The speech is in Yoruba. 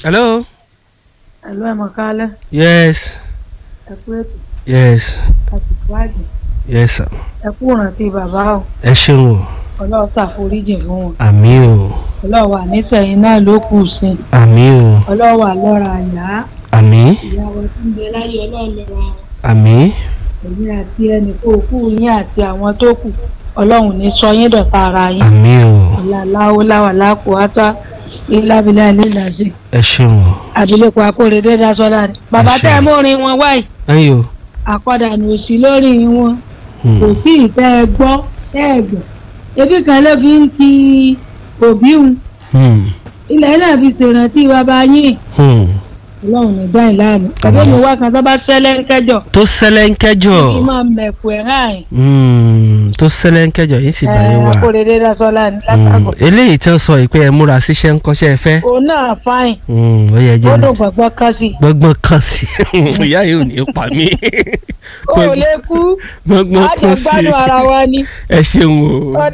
hello. Ẹ̀lú ẹ̀mọ̀ kálẹ̀, yes ẹ kú ètò yes àsìkò àjẹ́, yes sir. ẹ kú ìrántí bàbá o, ẹ ṣeun o ọlọ́run ṣàforíjì fún wọn, àmì o ọlọ́run wà nísẹ̀yìn náà ló kù sí i, àmì o ọlọ́run wà lọ́ra àyà, àmì ìyàwó tí ń bẹ láyé ọlọ́run lọ́ra wọn, àmì èmi àti ẹnì kó kú yín àti àwọn tó kù, ọlọ́run ní sọ yín dọ̀tá ara yín, àmì o ìlàláwo láwà lápò átá ìlàbílà nílàsì, ẹ ṣeun o àbílẹ̀kọ akóredé dasọ́lá ni, bàbá Ẹ ṣé. tẹ́ ẹ mórin wọn wáyé, ẹyìn o àkọ́dànù òsì lórí wọn. Hmm. kò tí ì tẹ́ ẹ gbọ́ tẹ́ ẹ gbọ́ ebi kan ló fi ń ti òbí un Hmm. ilẹ̀ náà fi ṣèrántí bàbá yín Hmm. ọlọ́run ní dáhìn láàánú tàbí mi wá kan tó bá ṣẹlẹ̀ ń kẹjọ tó ṣẹlẹ̀ ń kẹjọ kí máa mẹ̀kù ẹ̀ hàn Hmm. tó ṣẹlẹ̀ ń kẹjọ yìí sì bá yín ẹ̀ wà akóredé dasọ́lá ní Hmm. látàgọ̀ eléyìí tí wọ́n sọ yìí pé ẹ múra síṣẹ́ ń kọ́ṣẹ́ ẹ fẹ́ òun náà fáìn Hmm. ó yẹ ó jẹ́ dùn gbọ̀ngbọ́n kan sí i gbọ́ngbọ́n kan sí ìyá yìí ò ní pa mí ó lè kú gbọ́ngbọ́n àjọ kan sí gbádùn ara wa ni ẹ ṣeun o. ó